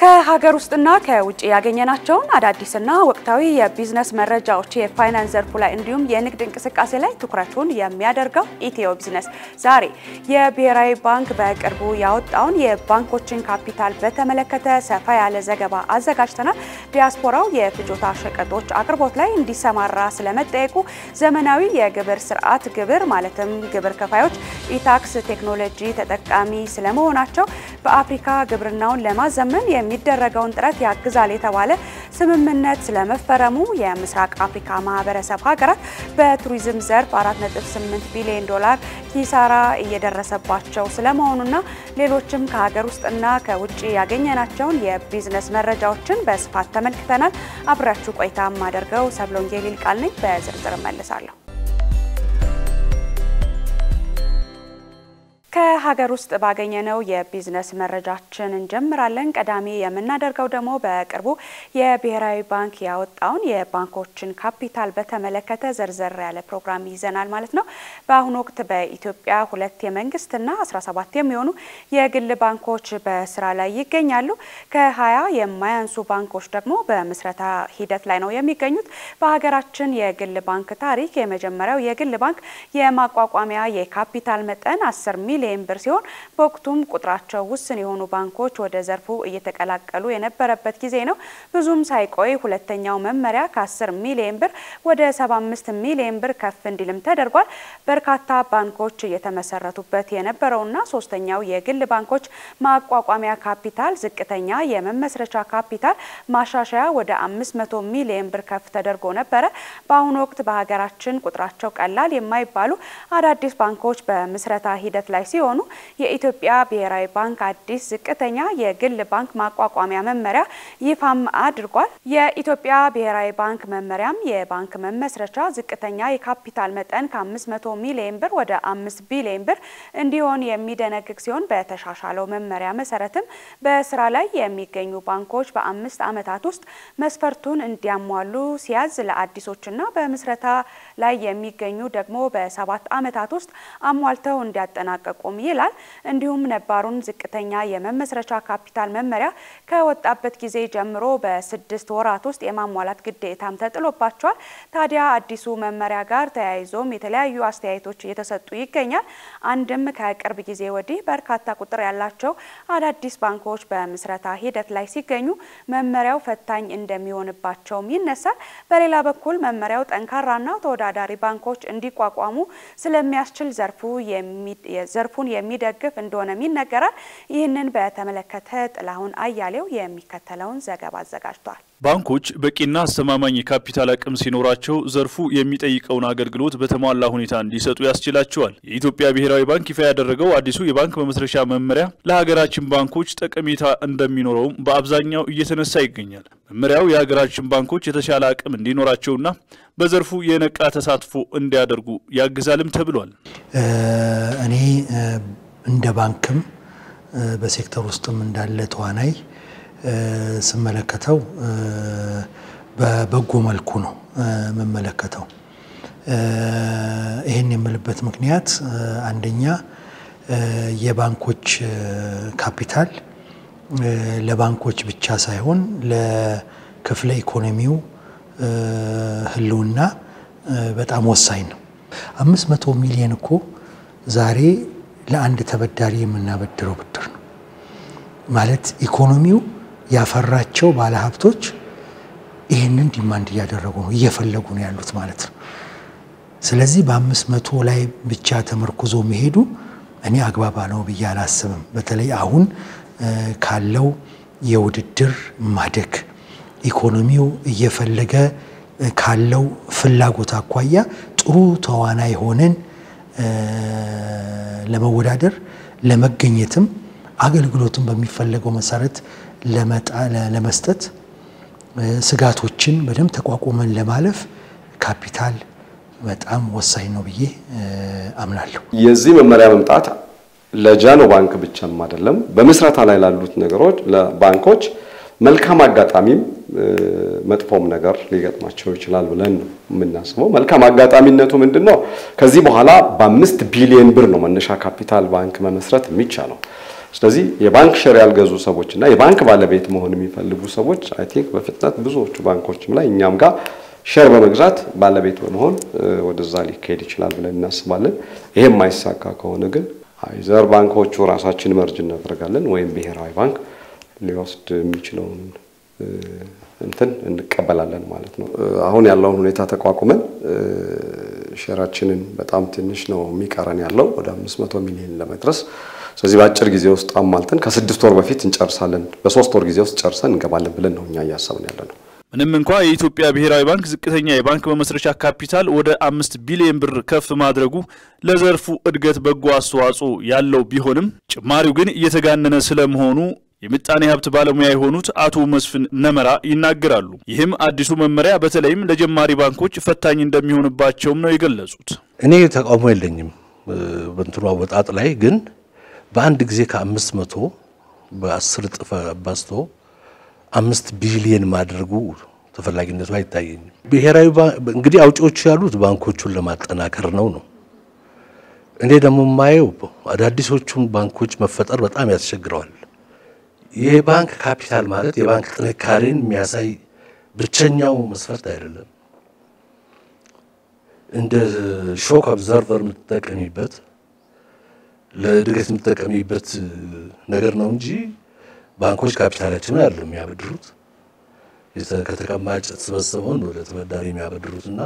ከሀገር ውስጥና ከውጭ ያገኘናቸውን አዳዲስና ወቅታዊ የቢዝነስ መረጃዎች የፋይናንስ ዘርፉ ላይ እንዲሁም የንግድ እንቅስቃሴ ላይ ትኩረቱን የሚያደርገው ኢትዮ ቢዝነስ ዛሬ የብሔራዊ ባንክ በቅርቡ ያወጣውን የባንኮችን ካፒታል በተመለከተ ሰፋ ያለ ዘገባ አዘጋጅተናል። ዲያስፖራው የፍጆታ ሸቀጦች አቅርቦት ላይ እንዲሰማራ ስለመጠየቁ፣ ዘመናዊ የግብር ስርዓት ግብር ማለትም ግብር ከፋዮች ኢታክስ ቴክኖሎጂ ተጠቃሚ ስለመሆናቸው፣ በአፍሪካ ግብርናውን ለማዘመን የሚደረገውን ጥረት ያግዛል የተባለ ስምምነት ስለመፈረሙ፣ የምስራቅ አፍሪካ ማህበረሰብ ሀገራት በቱሪዝም ዘርፍ 4.8 ቢሊዮን ዶላር ኪሳራ እየደረሰባቸው ስለመሆኑና ሌሎችም ከሀገር ውስጥና ከውጭ ያገኘናቸውን የቢዝነስ መረጃዎችን በስፋት ተመልክተናል። አብራችሁ ቆይታ የማደርገው ሰብሎንጌ ሊልቃል ነኝ። በዝርዝር እመልሳለሁ። ከሀገር ውስጥ ባገኘነው የቢዝነስ መረጃችን እንጀምራለን። ቀዳሚ የምናደርገው ደግሞ በቅርቡ የብሔራዊ ባንክ ያወጣውን የባንኮችን ካፒታል በተመለከተ ዘርዘር ያለ ፕሮግራም ይዘናል ማለት ነው። በአሁኑ ወቅት በኢትዮጵያ ሁለት የመንግስትና 17 የሚሆኑ የግል ባንኮች በስራ ላይ ይገኛሉ። ከሀያ የማያንሱ ባንኮች ደግሞ በምስረታ ሂደት ላይ ነው የሚገኙት። በሀገራችን የግል ባንክ ታሪክ የመጀመሪያው የግል ባንክ የማቋቋሚያ የካፒታል መጠን 10 ሚሊዮን ብር ሲሆን በወቅቱም ቁጥራቸው ውስን የሆኑ ባንኮች ወደ ዘርፉ እየተቀላቀሉ የነበረበት ጊዜ ነው። ብዙም ሳይቆይ ሁለተኛው መመሪያ ከ10 ሚሊዮን ብር ወደ 75 ሚሊዮን ብር ከፍ እንዲልም ተደርጓል። በርካታ ባንኮች እየተመሰረቱበት የነበረውና ሶስተኛው የግል ባንኮች ማቋቋሚያ ካፒታል ዝቅተኛ የመመስረቻ ካፒታል ማሻሻያ ወደ 500 ሚሊዮን ብር ከፍ ተደርጎ ነበረ። በአሁኑ ወቅት በሀገራችን ቁጥራቸው ቀላል የማይባሉ አዳዲስ ባንኮች በምስረታ ሂደት ላይ ሲሆኑ የኢትዮጵያ ብሔራዊ ባንክ አዲስ ዝቅተኛ የግል ባንክ ማቋቋሚያ መመሪያ ይፋም አድርጓል። የኢትዮጵያ ብሔራዊ ባንክ መመሪያም የባንክ መመስረቻ ዝቅተኛ የካፒታል መጠን ከ500 ሚሊዮን ብር ወደ 5 ቢሊዮን ብር እንዲሆን የሚደነግግ ሲሆን በተሻሻለው መመሪያ መሰረትም በስራ ላይ የሚገኙ ባንኮች በአምስት ዓመታት ውስጥ መስፈርቱን እንዲያሟሉ ሲያዝ ለአዲሶችና በምስረታ ላይ የሚገኙ ደግሞ በሰባት ዓመታት ውስጥ አሟልተው እንዲያጠናቀቁም ይላል። እንዲሁም ነባሩን ዝቅተኛ የመመስረቻ ካፒታል መመሪያ ከወጣበት ጊዜ ጀምሮ በስድስት ወራት ውስጥ የማሟላት ግዴታም ተጥሎባቸዋል። ታዲያ አዲሱ መመሪያ ጋር ተያይዞም የተለያዩ አስተያየቶች እየተሰጡ ይገኛል። አንድም ከቅርብ ጊዜ ወዲህ በርካታ ቁጥር ያላቸው አዳዲስ ባንኮች በምስረታ ሂደት ላይ ሲገኙ መመሪያው ፈታኝ እንደሚሆንባቸውም ይነሳል። በሌላ በኩል መመሪያው ጠንካራና ተወዳዳሪ ባንኮች እንዲቋቋሙ ስለሚያስችል ዘርፉ ዘርፉን የሚደግፍ እንደሆነም ይነገራል። ይህንን በተመለከተ ጥላሁን አያሌው የሚከተለውን ዘገባ አዘጋጅቷል። ባንኮች በቂና አስተማማኝ የካፒታል አቅም ሲኖራቸው ዘርፉ የሚጠይቀውን አገልግሎት በተሟላ ሁኔታ እንዲሰጡ ያስችላቸዋል። የኢትዮጵያ ብሔራዊ ባንክ ይፋ ያደረገው አዲሱ የባንክ መመስረቻ መመሪያ ለሀገራችን ባንኮች ጠቀሜታ እንደሚኖረውም በአብዛኛው እየተነሳ ይገኛል። መመሪያው የሀገራችን ባንኮች የተሻለ አቅም እንዲኖራቸውና በዘርፉ የነቃ ተሳትፎ እንዲያደርጉ ያግዛልም ተብሏል። እኔ እንደ ባንክም በሴክተር ውስጥም እንዳለ ተዋናይ ስመለከተው በበጎ መልኩ ነው የምመለከተው። ይህን የምልበት ምክንያት አንደኛ የባንኮች ካፒታል ለባንኮች ብቻ ሳይሆን ለክፍለ ኢኮኖሚው ሕልውና በጣም ወሳኝ ነው። አምስት መቶ ሚሊዮን እኮ ዛሬ ለአንድ ተበዳሪ የምናበድረው ብድር ነው ማለት ኢኮኖሚው ያፈራቸው ባለሀብቶች ይህንን ዲማንድ እያደረጉ ነው እየፈለጉ ነው ያሉት ማለት ነው። ስለዚህ በአምስት መቶ ላይ ብቻ ተመርኩዞ መሄዱ እኔ አግባባ ነው ብዬ አላስብም። በተለይ አሁን ካለው የውድድር ማደግ ኢኮኖሚው እየፈለገ ካለው ፍላጎት አኳያ ጥሩ ተዋናይ ሆነን ለመወዳደር ለመገኘትም አገልግሎቱን በሚፈለገው መሰረት ለመስጠት ስጋቶችን በደንብ ተቋቁመን ለማለፍ ካፒታል በጣም ወሳኝ ነው ብዬ አምናለሁ። የዚህ መመሪያ መምጣት ለጃኖ ባንክ ብቻም አይደለም፣ በምስረታ ላይ ላሉት ነገሮች ለባንኮች መልካም አጋጣሚም መጥፎም ነገር ሊገጥማቸው ይችላል ብለን ነው የምናስበው። መልካም አጋጣሚነቱ ምንድን ነው? ከዚህ በኋላ በአምስት ቢሊዮን ብር ነው መነሻ ካፒታል ባንክ መመስረት የሚቻለው። ስለዚህ የባንክ ሼር ያልገዙ ሰዎች እና የባንክ ባለቤት መሆን የሚፈልጉ ሰዎች አይ ቲንክ በፍጥነት ብዙዎቹ ባንኮችም ላይ እኛም ጋር ሼር በመግዛት ባለቤት በመሆን ወደዛ ሊካሄድ ይችላል ብለን እናስባለን። ይሄ የማይሳካ ከሆነ ግን አይዘር ባንኮቹ ራሳችን መርጅ እናደርጋለን ወይም ብሔራዊ ባንክ ሊወስድ የሚችለውን እንትን እንቀበላለን ማለት ነው። አሁን ያለውን ሁኔታ ተቋቁመን ሼራችንን በጣም ትንሽ ነው የሚቀረን ያለው ወደ 500 ሚሊዮን ለመድረስ። ስለዚህ በአጭር ጊዜ ውስጥ አሟልተን ከስድስት ወር በፊት እንጨርሳለን፣ በሶስት ወር ጊዜ ውስጥ ጨርሰን እንገባለን ብለን ነው እኛ እያሰብን ያለ ነው። ምንም እንኳ የኢትዮጵያ ብሔራዊ ባንክ ዝቅተኛ የባንክ መመስረቻ ካፒታል ወደ አምስት ቢሊዮን ብር ከፍ ማድረጉ ለዘርፉ እድገት በጎ አስተዋጽኦ ያለው ቢሆንም ጭማሪው ግን እየተጋነነ ስለመሆኑ የምጣኔ ሀብት ባለሙያ የሆኑት አቶ መስፍን ነመራ ይናገራሉ። ይህም አዲሱ መመሪያ በተለይም ለጀማሪ ባንኮች ፈታኝ እንደሚሆንባቸውም ነው የገለጹት። እኔ ተቃውሞ የለኝም በእንትኑ አወጣጥ ላይ ግን በአንድ ጊዜ ከአምስት መቶ በአስር እጥፍ አባዝቶ አምስት ቢሊየን ማድረጉ ተፈላጊነቱ አይታየኝም። ብሔራዊ እንግዲህ አውጪዎቹ ያሉት ባንኮቹን ለማጠናከር ነው ነው እኔ ደግሞ የማየው አዳዲሶቹን ባንኮች መፈጠር በጣም ያስቸግረዋል። የባንክ ካፒታል ማለት የባንክ ጥንካሬን የሚያሳይ ብቸኛው መስፈርት አይደለም። እንደ ሾክ ኦብዘርቨር የምትጠቀሚበት ለእድገት የምትጠቀሚበት ነገር ነው እንጂ ባንኮች ካፒታላችንን አይደለም የሚያበድሩት ከተቀማጭ የተሰበሰበውን ወደ ተበዳሪ የሚያበድሩት እና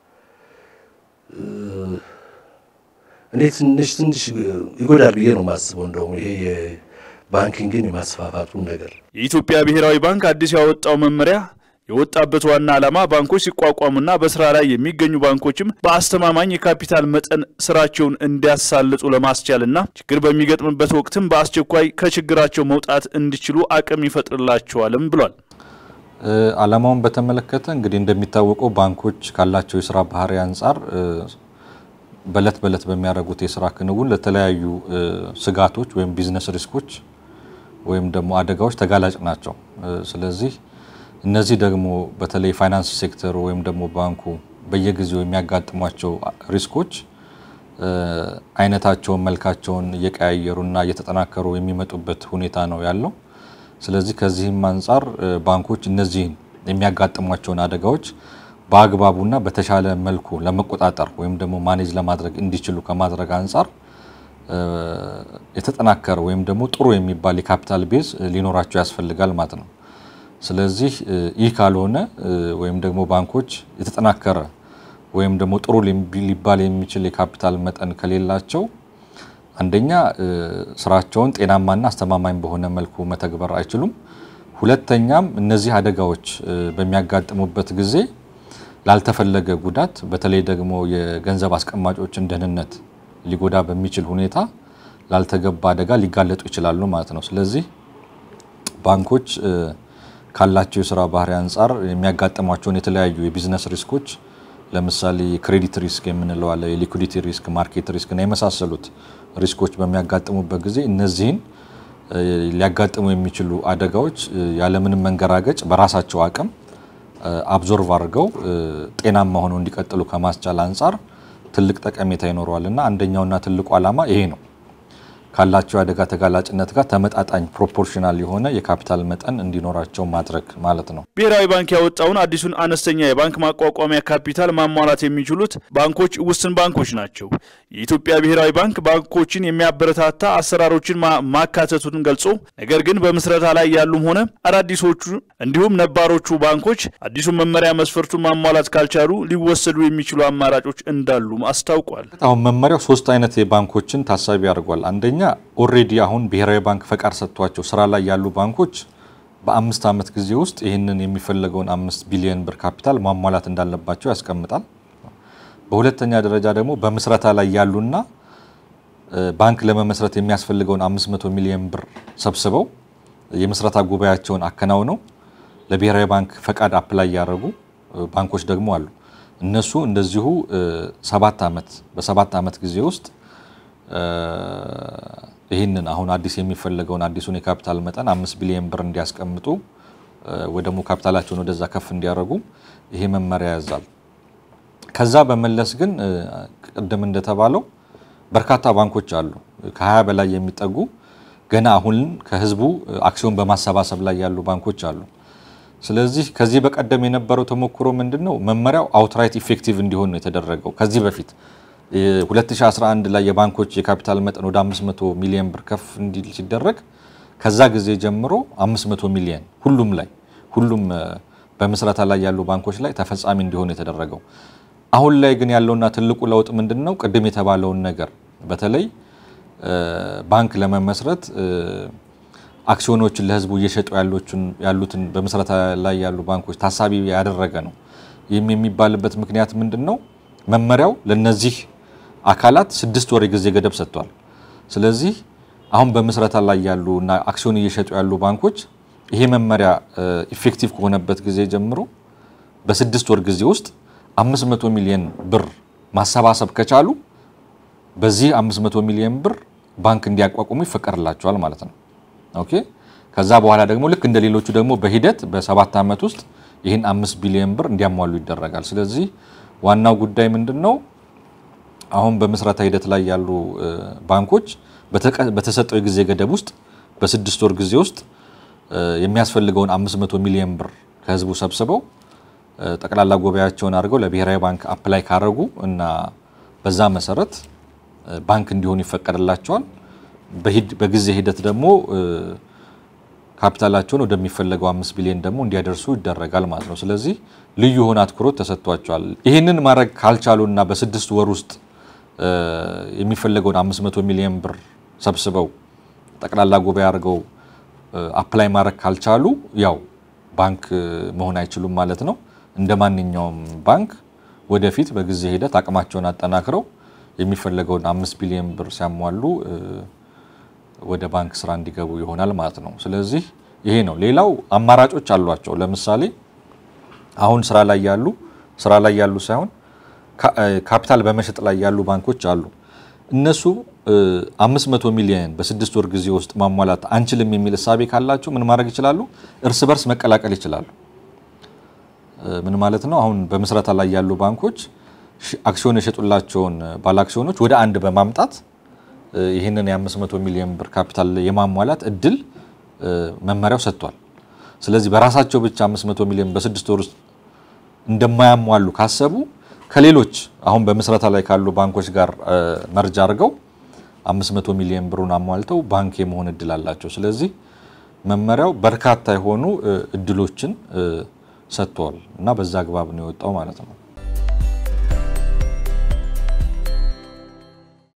እኔ ትንሽ ትንሽ ይጎዳል ብዬ ነው የማስበው እንደውም ይሄ ባንኪንግን የማስፋፋቱን ነገር የኢትዮጵያ ብሔራዊ ባንክ አዲስ ያወጣው መመሪያ የወጣበት ዋና ዓላማ ባንኮች ሲቋቋሙና በስራ ላይ የሚገኙ ባንኮችም በአስተማማኝ የካፒታል መጠን ስራቸውን እንዲያሳልጡ ለማስቻልና ችግር በሚገጥምበት ወቅትም በአስቸኳይ ከችግራቸው መውጣት እንዲችሉ አቅም ይፈጥርላቸዋልም ብሏል። ዓላማውን በተመለከተ እንግዲህ እንደሚታወቀው ባንኮች ካላቸው የስራ ባህሪ አንጻር በእለት በእለት በሚያደርጉት የስራ ክንውን ለተለያዩ ስጋቶች ወይም ቢዝነስ ሪስኮች ወይም ደግሞ አደጋዎች ተጋላጭ ናቸው። ስለዚህ እነዚህ ደግሞ በተለይ ፋይናንስ ሴክተሩ ወይም ደግሞ ባንኩ በየጊዜው የሚያጋጥሟቸው ሪስኮች አይነታቸውን፣ መልካቸውን እየቀያየሩና እየተጠናከሩ የሚመጡበት ሁኔታ ነው ያለው። ስለዚህ ከዚህም አንጻር ባንኮች እነዚህን የሚያጋጥሟቸውን አደጋዎች በአግባቡና በተሻለ መልኩ ለመቆጣጠር ወይም ደግሞ ማኔጅ ለማድረግ እንዲችሉ ከማድረግ አንጻር የተጠናከረ ወይም ደግሞ ጥሩ የሚባል የካፒታል ቤዝ ሊኖራቸው ያስፈልጋል ማለት ነው። ስለዚህ ይህ ካልሆነ ወይም ደግሞ ባንኮች የተጠናከረ ወይም ደግሞ ጥሩ ሊባል የሚችል የካፒታል መጠን ከሌላቸው አንደኛ ስራቸውን ጤናማና አስተማማኝ በሆነ መልኩ መተግበር አይችሉም። ሁለተኛም እነዚህ አደጋዎች በሚያጋጥሙበት ጊዜ ላልተፈለገ ጉዳት በተለይ ደግሞ የገንዘብ አስቀማጮችን ደህንነት ሊጎዳ በሚችል ሁኔታ ላልተገባ አደጋ ሊጋለጡ ይችላሉ ማለት ነው። ስለዚህ ባንኮች ካላቸው የስራ ባህሪ አንጻር የሚያጋጥሟቸውን የተለያዩ የቢዝነስ ሪስኮች ለምሳሌ የክሬዲት ሪስክ የምንለው አለ፣ የሊኩዲቲ ሪስክ፣ ማርኬት ሪስክ እና የመሳሰሉት ሪስኮች በሚያጋጥሙበት ጊዜ እነዚህን ሊያጋጥሙ የሚችሉ አደጋዎች ያለምንም መንገራገጭ በራሳቸው አቅም አብዞርቭ አድርገው ጤናማ ሆነው እንዲቀጥሉ ከማስቻል አንጻር ትልቅ ጠቀሜታ ይኖረዋል እና አንደኛውና ትልቁ ዓላማ ይሄ ነው። ካላቸው የአደጋ ተጋላጭነት ጋር ተመጣጣኝ ፕሮፖርሽናል የሆነ የካፒታል መጠን እንዲኖራቸው ማድረግ ማለት ነው። ብሔራዊ ባንክ ያወጣውን አዲሱን አነስተኛ የባንክ ማቋቋሚያ ካፒታል ማሟላት የሚችሉት ባንኮች ውስን ባንኮች ናቸው። የኢትዮጵያ ብሔራዊ ባንክ ባንኮችን የሚያበረታታ አሰራሮችን ማካተቱን ገልጾ ነገር ግን በምስረታ ላይ ያሉም ሆነ አዳዲሶቹ እንዲሁም ነባሮቹ ባንኮች አዲሱን መመሪያ መስፈርቱን ማሟላት ካልቻሉ ሊወሰዱ የሚችሉ አማራጮች እንዳሉም አስታውቋል። አሁን መመሪያው ሶስት አይነት የባንኮችን ታሳቢ አድርጓል። አንደኛ ኦልሬዲ አሁን ብሔራዊ ባንክ ፈቃድ ሰጥቷቸው ስራ ላይ ያሉ ባንኮች በአምስት ዓመት ጊዜ ውስጥ ይህንን የሚፈለገውን አምስት ቢሊዮን ብር ካፒታል ማሟላት እንዳለባቸው ያስቀምጣል። በሁለተኛ ደረጃ ደግሞ በምስረታ ላይ ያሉና ባንክ ለመመስረት የሚያስፈልገውን 500 ሚሊዮን ብር ሰብስበው የምስረታ ጉባኤያቸውን አከናውነው ለብሔራዊ ባንክ ፈቃድ አፕላይ ያደረጉ ባንኮች ደግሞ አሉ። እነሱ እንደዚሁ ሰባት ዓመት በሰባት ዓመት ጊዜ ውስጥ ይህንን አሁን አዲስ የሚፈለገውን አዲሱን የካፒታል መጠን አምስት ቢሊዮን ብር እንዲያስቀምጡ ወይ ደግሞ ካፒታላቸውን ወደዛ ከፍ እንዲያደርጉ ይሄ መመሪያ ያዛል። ከዛ በመለስ ግን ቅድም እንደተባለው በርካታ ባንኮች አሉ። ከ20 በላይ የሚጠጉ ገና አሁን ከህዝቡ አክሲዮን በማሰባሰብ ላይ ያሉ ባንኮች አሉ። ስለዚህ ከዚህ በቀደም የነበረው ተሞክሮ ምንድን ነው? መመሪያው አውትራይት ኢፌክቲቭ እንዲሆን ነው የተደረገው። ከዚህ በፊት 2011 ላይ የባንኮች የካፒታል መጠን ወደ 500 ሚሊዮን ብር ከፍ እንዲል ሲደረግ ከዛ ጊዜ ጀምሮ 500 ሚሊዮን ሁሉም ላይ ሁሉም በምስረታ ላይ ያሉ ባንኮች ላይ ተፈጻሚ እንዲሆን የተደረገው። አሁን ላይ ግን ያለውና ትልቁ ለውጥ ምንድን ነው? ቅድም የተባለውን ነገር በተለይ ባንክ ለመመስረት አክሲዮኖችን ለህዝቡ እየሸጡ ያሉትን በምስረታ ላይ ያሉ ባንኮች ታሳቢ ያደረገ ነው። ይህም የሚባልበት ምክንያት ምንድን ነው? መመሪያው ለነዚህ አካላት ስድስት ወር የጊዜ ገደብ ሰጥቷል። ስለዚህ አሁን በምስረታ ላይ ያሉ እና አክሲዮን እየሸጡ ያሉ ባንኮች ይሄ መመሪያ ኢፌክቲቭ ከሆነበት ጊዜ ጀምሮ በስድስት ወር ጊዜ ውስጥ 500 ሚሊዮን ብር ማሰባሰብ ከቻሉ በዚህ 500 ሚሊዮን ብር ባንክ እንዲያቋቁሙ ይፈቀድላቸዋል ማለት ነው። ኦኬ ከዛ በኋላ ደግሞ ልክ እንደ ሌሎቹ ደግሞ በሂደት በሰባት ዓመት ውስጥ ይህን አምስት ቢሊዮን ብር እንዲያሟሉ ይደረጋል። ስለዚህ ዋናው ጉዳይ ምንድን ነው? አሁን በምስረታ ሂደት ላይ ያሉ ባንኮች በተሰጠው የጊዜ ገደብ ውስጥ በስድስት ወር ጊዜ ውስጥ የሚያስፈልገውን 500 ሚሊዮን ብር ከህዝቡ ሰብስበው ጠቅላላ ጉባኤያቸውን አድርገው ለብሔራዊ ባንክ አፕላይ ካረጉ እና በዛ መሰረት ባንክ እንዲሆኑ ይፈቀድላቸዋል። በጊዜ ሂደት ደግሞ ካፒታላቸውን ወደሚፈለገው አምስት ቢሊዮን ደግሞ እንዲያደርሱ ይደረጋል ማለት ነው። ስለዚህ ልዩ የሆነ አትኩሮት ተሰጥቷቸዋል። ይህንን ማድረግ ካልቻሉና በስድስት ወር ውስጥ የሚፈለገውን 500 ሚሊዮን ብር ሰብስበው ጠቅላላ ጉባኤ አድርገው አፕላይ ማድረግ ካልቻሉ ያው ባንክ መሆን አይችሉም ማለት ነው። እንደ ማንኛውም ባንክ ወደፊት በጊዜ ሂደት አቅማቸውን አጠናክረው የሚፈለገውን አምስት ቢሊዮን ብር ሲያሟሉ ወደ ባንክ ስራ እንዲገቡ ይሆናል ማለት ነው። ስለዚህ ይሄ ነው። ሌላው አማራጮች አሏቸው። ለምሳሌ አሁን ስራ ላይ ያሉ ስራ ላይ ያሉ ሳይሆን ካፒታል በመሸጥ ላይ ያሉ ባንኮች አሉ። እነሱ 500 ሚሊዮን በስድስት ወር ጊዜ ውስጥ ማሟላት አንችልም የሚል እሳቤ ካላቸው ምን ማድረግ ይችላሉ? እርስ በርስ መቀላቀል ይችላሉ። ምን ማለት ነው? አሁን በምስረታ ላይ ያሉ ባንኮች አክሲዮን የሸጡላቸውን ባለ አክሲዮኖች ወደ አንድ በማምጣት ይህንን የ500 ሚሊዮን ብር ካፒታል የማሟላት እድል መመሪያው ሰጥቷል። ስለዚህ በራሳቸው ብቻ 500 ሚሊዮን በስድስት ወር ውስጥ እንደማያሟሉ ካሰቡ ከሌሎች አሁን በምስረታ ላይ ካሉ ባንኮች ጋር መርጃ አድርገው 500 ሚሊዮን ብሩን አሟልተው ባንክ የመሆን እድል አላቸው። ስለዚህ መመሪያው በርካታ የሆኑ እድሎችን ሰጥተዋል እና በዛ አግባብ ነው የወጣው ማለት ነው።